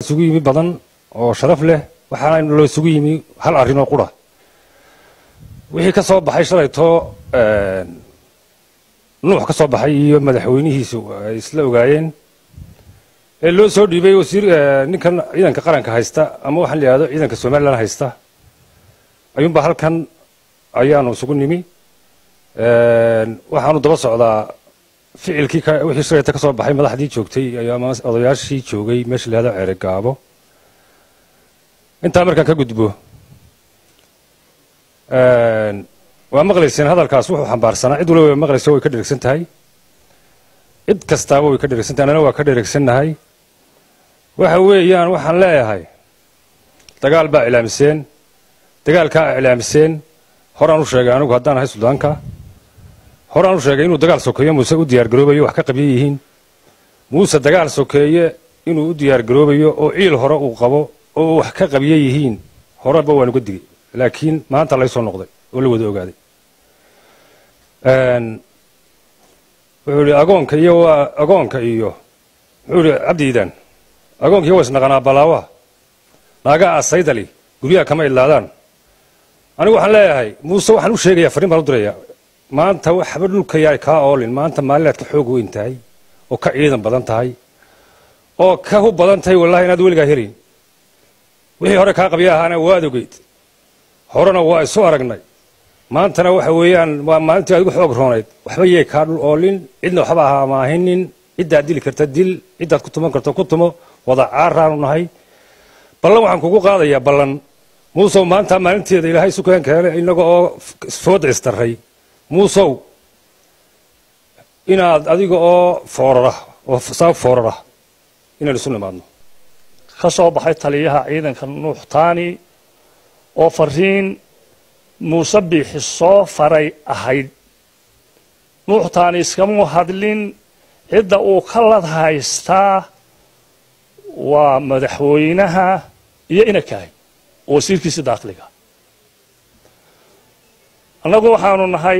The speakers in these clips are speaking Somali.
isugu yimi badan oo sharaf leh waxaana loo isugu yimi hal arrinoo qura wixii ka soo baxay shalayto nuux ka soo baxay iyo madaxweynihiisu ay isla ogaayeen ee loo soo dhiibay wasiir ninkan ciidanka qaranka haysta ama waxaan la yidhahdo ciidanka somalilan haysta ayuunbaa halkan ayaanu isugu nimi waxaanu daba socdaa ficilkii wixii shalayta ka soo baxay madaxdii joogtay ama odayaashii joogay meesha la yihahdo ceere gaabo intaa markaan ka gudbo waa maqlayseen hadalkaas wuxuu xambaarsanaa cid waliba way maqlaysa way ka dheregsan tahay cid kastaaba way ka dheregsan tahay annana waa ka dheregsannahay waxa weeyaan waxaan leeyahay dagaal baa iclaamiseen dagaalkaa iclaamiseen horaan u sheegay anigu haddaan ahay suldaanka horaan u sheegay inuu dagaal sokeeye muuse u diyaargaroobayo wax ka qabyo yihiin muuse dagaal sokeeye inuu u diyaargaroobayo oo ciil hore uu qabo oo wax ka qabyo yihiin horeba waan uga digay laakiin maanta lay soo noqday oo la wada ogaaday wuxuu ihi agoonka iyo waa agoonka iyo wuxuu ihi cabdiidan agoonka iyo waa isnaqanaa balaawaha naagaa asaydali guryaha kama idlaadaan anigu waxaan leeyahay muuse waxaan u sheegayaa farriin baan u dirayaa maanta waxba dhulka yaay kaa oolin maanta maalinaad ka xoog weyn tahay oo ka ciidan badan tahay oo ka hub badan tahay wallahi inaad weligaa helayn wixii hore kaa qabya ahaana waad ogeyd horena waa isu aragnay maantana waxa weeyaan waa maalintii adigu xoog roonayd waxba yee kaa dhul oolin cidna waxba ahaa maahinin ciddaad dili karta dil ciddaad ku tuman karta ku tumo wada caaraanu nahay ballan waxaan kugu qaadayaa ballan muusow maanta maalinteeda ilaahay sukeen keene inaga oo fooda istarray muusow inaad adiga oo foorara oo saab foorara inaan isu nimaadno ka soo baxay taliyaha ciidanka nuux taani oo fariin muuse biixi soo faray ahayd nuux taani iskamuu hadlin cidda uu ka lad haystaa waa madaxweynaha iyo inakahay oo wasiirkiisa daakliga annagu waxaanu nahay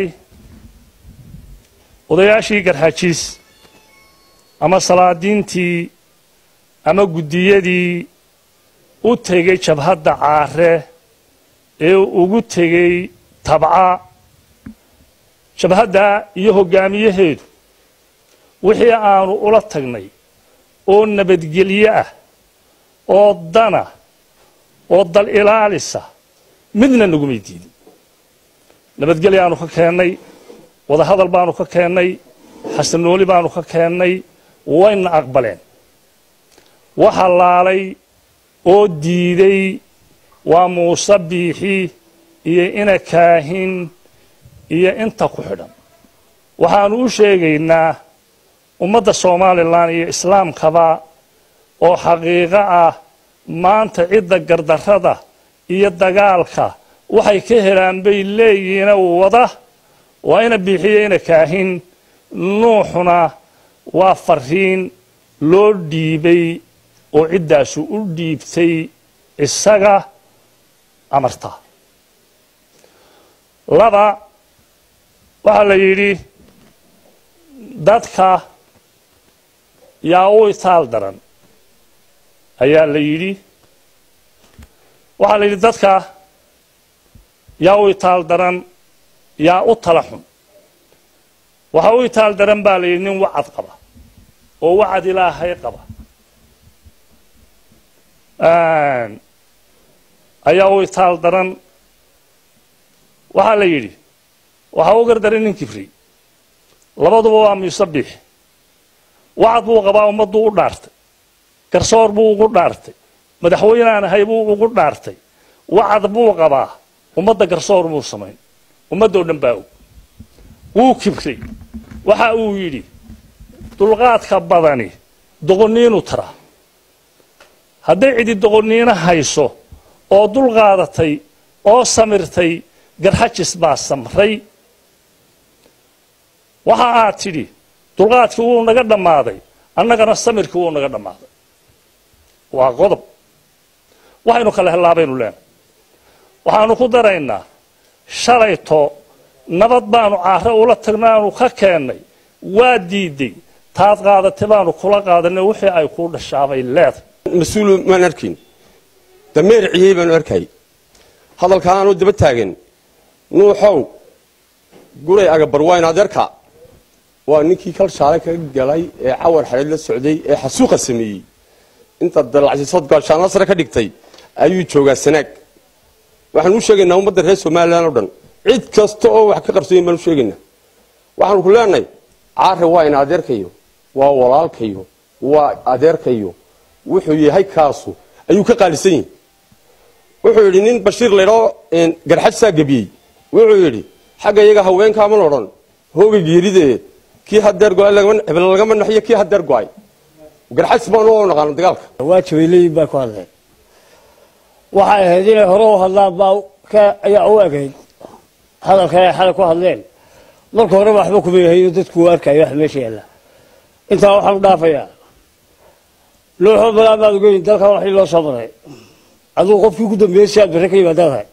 odayaashii garxajiis ama salaadiintii ama guddiyadii u tegey jabhadda caare ee ugu tegey tabca jabhadda iyo hoggaamiyaheedu wixii aanu ula tagnay oo nabadgelyo ah oo dana oo dal ilaalisa midna nagumay diidin nabadgelyaanu ka keennay wadahadal baanu ka keennay xasanooli baanu ka keennay wayna aqbaleen waxa laalay oo diiday waa muuse biixi iyo ina kaahin iyo inta ku xidhan waxaanu u sheegaynaa ummadda somalilan iyo islaamkaba oo xaqiiqo ah maanta cidda gardarrada iyo dagaalka waxay ka helaan bay leeyihiina wada waa ina biixiyo ina kaahin nuuxuna waa fariin loo dhiibay oo ciddaasu u dhiibtay isaga amarta laba waxaa la yidhi dadka yaa u itaal daran ayaa la yidhi waxaa la yidhi dadka yaa u itaal daran yaa u tala xun waxaa u itaal daran baa la yidhi nin wacad qaba oo wacad ilaahay qaba ayaa u itaal daran waxaa la yidhi waxaa u gardaray nin kibri labaduba waa muusabix wacad buu qabaa ummadduu u dhaartay garsoor buu ugu dhaartay madaxweynaan ahay buu ugu dhaartay wacad buu qabaa ummadda garsoor muu samayn ummaddoo dhan baa og wuu kibray waxa uu yidhi dulqaadka badani doqonniinu tara hadday cidi doqonniino hayso oo dul qaadatay oo samirtay garxajis baa samray waxa aad tidhi dulqaadkii wuu naga dhammaaday annagana samirkii wuu naga dhammaaday waa qodob waxaynu kala hellaabaynu leenahay waxaanu ku daraynaa shalayto nabad baanu caare ula tagnaanu ka keennay waa diiday taad qaadatay baanu kula qaadanay wixii ay kuu dhashaabay leedahay mas-uul maan arkayn dameer ciyey baanu arkay hadalkaanoo daba taagan nuuxow guray agabar waa in adeerka waa ninkii kal shaale kaga galay ee cawar xareed la socday ee xasuuqa sameeyey inta dalacsisood gaashaanla sare ka dhigtay ayuu joogaa sanaag waxaan u sheegaynaa ummadda reer somalilan oo dhan cid kasta oo wax ka qarsoyin baan u sheegaynaa waxaanu ku leenahay caare waa in adeerkayo waa walaalkayo waa adeerkayo wuxuu yahay kaasu ayuu ka qaalisan yihi wuxuu yidhi nin bashiir laydhao garxajsaa gebiyey wuxuu yidhi xagga iyaga haweenkaaman odhan hooga geeridee kii hadeer go-ay hebel lagama naxiyo kii hadeer go-ay garxajs baanu u naqaano dagaalka waajibay leeyihin baa ku hadleen waxay ahayd inay hore u hadlaan baa ayaa u egayd hadalkan ay xalay ku hadleen marka horeba waxba kuma yahayo dadku u arkayo wax meesha yaalla intaa waxaan u dhaafayaa nuuxoo balaan baad ogeyn dalkan waxii loo soo maray adigu qofkii ku dambeeyey si aad barre ka yimaadaadahay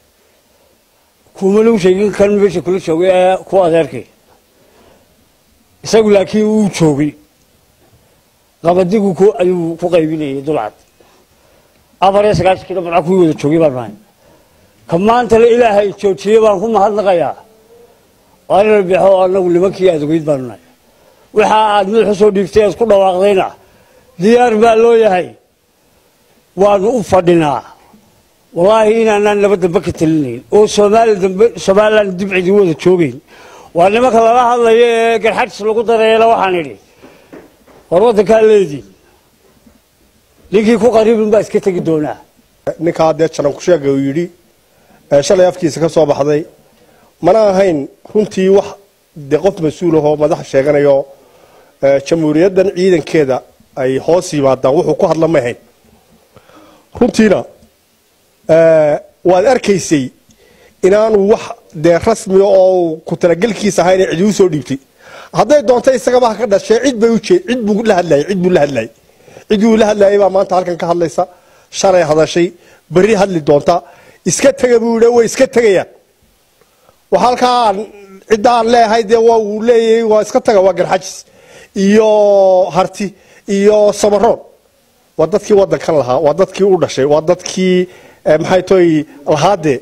kuma lagu sheegin kan meesha kula joogay ee ku adeerkay isagu laakiin uu joogay qabadigu ku ayuu ku qaybinayay dulcad afar iyo sagaashankina marca kuwii wada joogay baan nahay ka maantana ilaahay joojiyey baan ku mahadnaqayaa waa inala bixo anagu nimankii aad ogeyd baanu nahay waxa aad madaxa soo dhiibtay eed ku dhawaaqdayna diyaar baa loo yahay waanu u fadhinaa wallaahi inaanaan naba dambe ka talinayn oo soomaali dambe somalilan dib cidi wada joogayn waa nimanka lala hadlayo ee garxajis lagu dareela waxaan idhi war waddankaa leedii ninkii ku qariibin baa iska tegi doonaa ninkaa dee jaran ku sheega uu yidhi shalay afkiisa ka soo baxday mana ahayn runtii wax dee qof mas-uul ahoo madaxa sheeganayo jamhuuriyaddan ciidankeeda ay hoos yimaadaan wuxuu ku hadla ma ahayn runtiina waad arkaysay inaanu wax dee rasmi oo ku talagelkiisa ahayn cidi u soo dhiibtay hadday doonta isagaba ha ka dhashee cid bay ujeed cid buu la hadlayay cid buu la hadlayay ciddii uu la hadlayay baa maanta halkan ka hadlaysa shalay hadashay berri hadli doonta iska tega buu yidhi way iska tegayaan waxa halkaa cidda aan leeyahay dee waa uu leeyahay waa iska taga waa garxajis iyo harti iyo samaroon waa dadkii waddankan lahaa waa dadkii u dhashay waa dadkii maxay toy lahaadee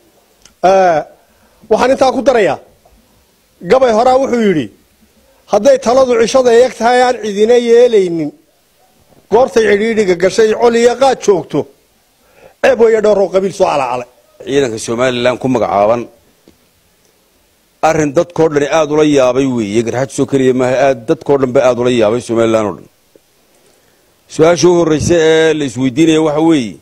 waxaan intaa ku darayaa gabay horaa wuxuu yidhi hadday taladu cishada eeg tahay aan cidina yeelaynin goortay cidhiidhiga gashay col iyo qaad joogto ceeb weeye dhowroo qabiil soo calacalay ciidanka somalilan ku magacaaban arrin dadkoo dhani aada ula yaabay weeye garxajisoo keliya maaha aad dadkoo dhan ba aada ula yaabay somalilan oo dhan su-aasha u horreysa ee la isweydiinaya waxa weeye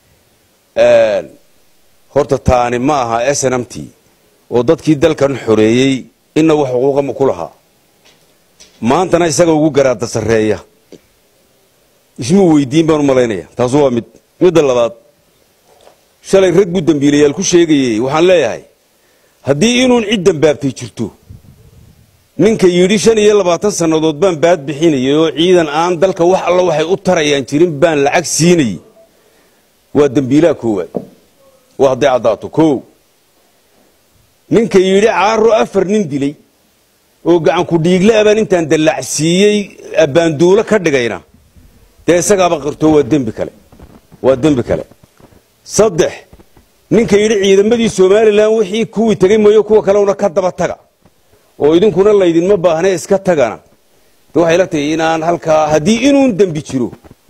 horta taani ma aha s n m t oo dadkii dalkan xoreeyey ina wax xuquuqa ku lahaa maantana isaga ugu garaada sarreeya ismuu weydiin baan u malaynaya taasu waa mid midda labaad shalay rag buu dembiilayaal ku sheegayey waxaan leeyahay haddii inuun cid dambaabtay jirto ninka yidhi shan iyo labaatan sannadood baan baad bixinayay oo ciidan aan dalka wax alla waxay u tarayaan jirin baan lacag siinayey waa dembiilaha koowaad waa hadday caddaato kow ninka yidhi caaro afar nin dilay oo gacanku dhiigle abaan intaan dallacsiiyey abbaanduulo ka dhigayna dee isagaaba qirto waa dembi kale waa dembi kale saddex ninka yidhi ciidamadii somalilan wixii kuwii tegay mooyo kuwa kalena ka daba taga oo idinkuna laydinma baahne iska tagana de waxay la tahay inaan halkaa haddii inuun dembi jiro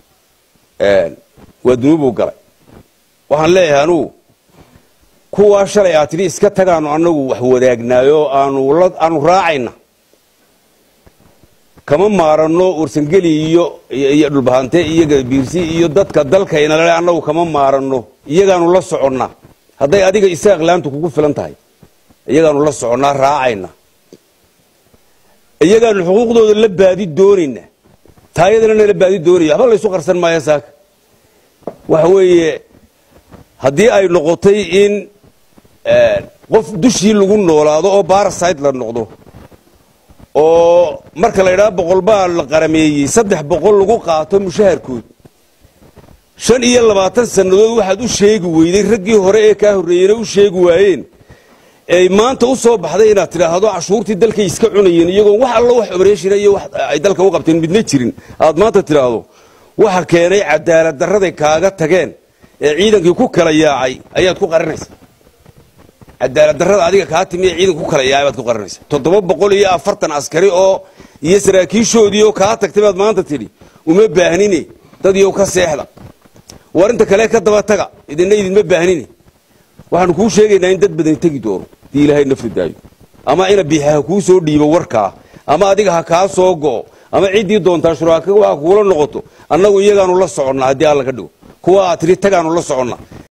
waa dunuubuu galay waxaan leeyahay anugu kuwaa shalay aad tidhi iska tagaanu annagu wax wadaagnaayo aanu raacayna kama maaranno warsangeli iyo iyo dhulbahante iyo gabiirsi iyo dadka dalkaynale annagu kama maaranno iyagaanu la soconnaa hadday adiga isaaq laantu kugu filan tahay iyagaanu la soconnaa raacayna iyagaanu xuquuqdooda la baadi doonayna taayadana nala baadi doonaya waxba laysu qarsan maayo saaka waxa weeye haddii ay noqotay in qof dushii lagu noolaado oo barasite la noqdo oo marka la idhaha boqol baa la qarameeyey saddex boqol lagu qaato mushaharkood shan iyo labaatan sannadood waxaad u sheegi weyday raggii hore ee kaa horreeyena u sheegi waayeen ay maanta u soo baxday inaad tidhaahdo cashuurtii dalkay iska cunayeen iyagoon wax allo wax obreshina iyo wax ay dalka u qabteen midna jirin aad maanta tidhaahdo waxa keenay cadaalad darraday kaaga tageen ee ciidankii ku kala yaacay ayaad ku qarinaysaa cadaalad darrada adiga kaa timi ee ciidanka ku kala yaacay baad ku qarinaysaa toddoba boqol iyo afartan askari oo iyo saraakiishoodii oo kaa tagtay baad maanta tidhi uma baahnine dad iyow ka seexda war inta kale ka daba taga idinna idinma baahnine waxaanu kuu sheegaynaa in dad badan tegi doono dii ilaahay nafri daayo ama ina biixa ha kuu soo dhiibo warkaa ama adiga ha kaa soo go'o ama ciddii doontaa shuraaka waa kuula noqoto annagu iyagaanu la soconnaa haddii alla ka dhigo kuwa aad tidhi tagaanu la soconnaa